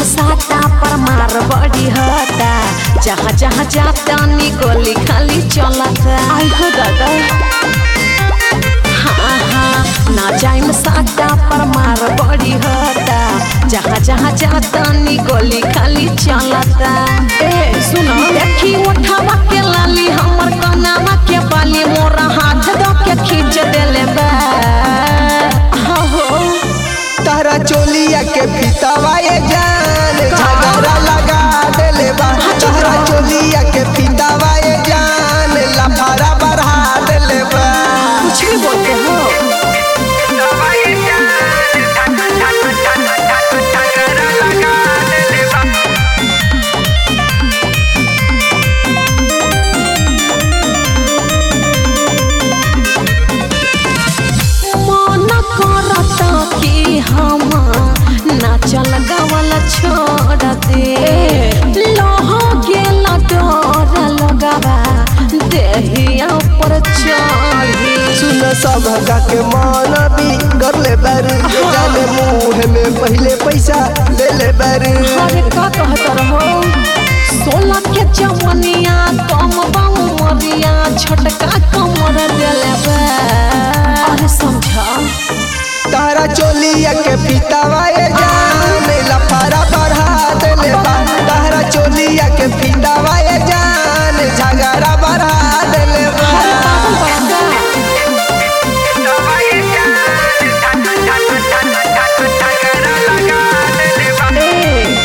साता पर मार बड़ी होता जहाँ जहाँ जाता नी गोली खाली चलता आई हो दादा हाँ हाँ ना जाइम साता पर मार बड़ी होता जहाँ जहाँ जाता नी गोली खाली चलता ए सुनो देखी उठावा के लाली हमर कनावा के बाली मोरा हाथ दो के खींच देले बा हाँ हो तारा चोलिया के फितावा ये जान झगड़ा लगा देले बा तारा चोलिया के फितावा ये जान लफारा बढ़ा देले बा कुछ भी बोलते हो मन करता कि हम नाचल गावल छोड़ दे लह गेल डर लगावा देहिया पर चढ़ी सुन सब के मन भी कर ले बारू ये जाने मुंह में पहले पैसा ले ले बारू अरे का कहत रहो सोलह के जवनिया कम बाऊ मरिया छोटका कमर देले बा अरे समझा तारा चोलिया के फितावा ये जान लफारा बढ़ा देले बा तारा चोलिया के फितावा ये जान झगड़ा बढ़ा देले बा अरे पागल बड़ा का ए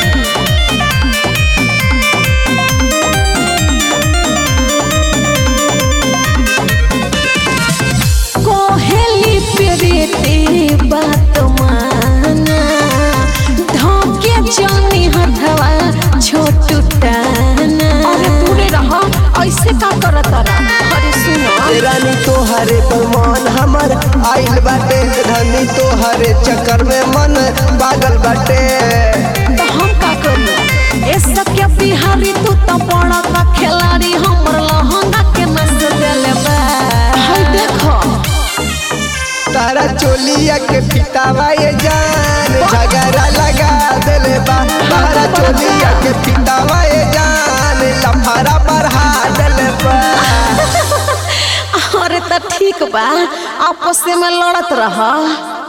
कोहेली प्रीति बात माना धोके जानी हथवा छोटू टाना अरे दूरे रह ऐसे का करत रहा अरे सुनो रानी तोहरे पर मन हमर आइल बाटे रानी तोहरे चक्कर में मन पागल बाटे तो हम का करी ए सके बिहारी तू तो बड़ा का खिलाड़ी हमर लहंगा के नस देले बा हाय देखो तारा चोलिया के फितावा ये जान झगड़ा लगा देले बा तारा चोलिया के फितावा ये जान लफारा बढ़ा देले बा अरे तो ठीक बा आपस में लड़त रहा